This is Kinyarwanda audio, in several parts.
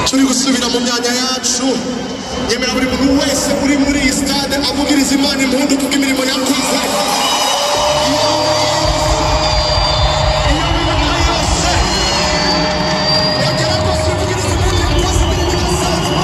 turi gusubira mu myanya yacu nyemera buri muntu wese uri muri iyi sitade avugiriza imana impundu kubw'imirimo yakoze iyo mirimo yose yagera kose ivugiriza impundu yakoze imirimo idasanzwe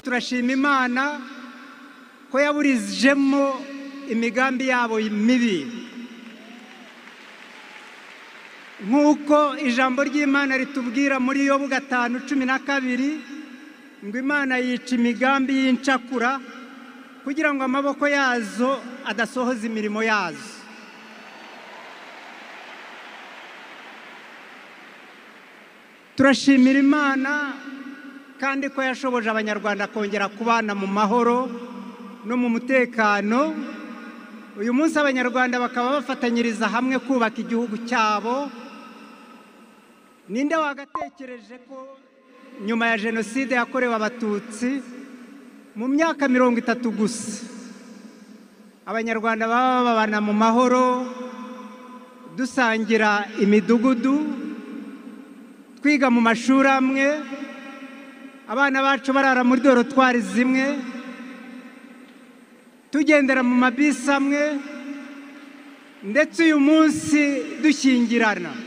turashima imana ko yaburijemo imigambi yabo mibi nk'uko ijambo ry'imana ritubwira muri yo gatanu cumi na kabiri ngo imana yica imigambi y'incakura kugira ngo amaboko yazo adasohoza imirimo yazo turashimira imana kandi ko yashoboje abanyarwanda kongera kubana mu mahoro no mu mutekano uyu munsi abanyarwanda bakaba bafatanyiriza hamwe kubaka igihugu cyabo ninde wagatekereje ko nyuma ya jenoside yakorewe abatutsi mu myaka mirongo itatu gusa abanyarwanda baba babana mu mahoro dusangira imidugudu twiga mu mashuri amwe abana bacu barara muri dorotwari zimwe tugendera mu mabisi amwe ndetse uyu munsi dushyingirana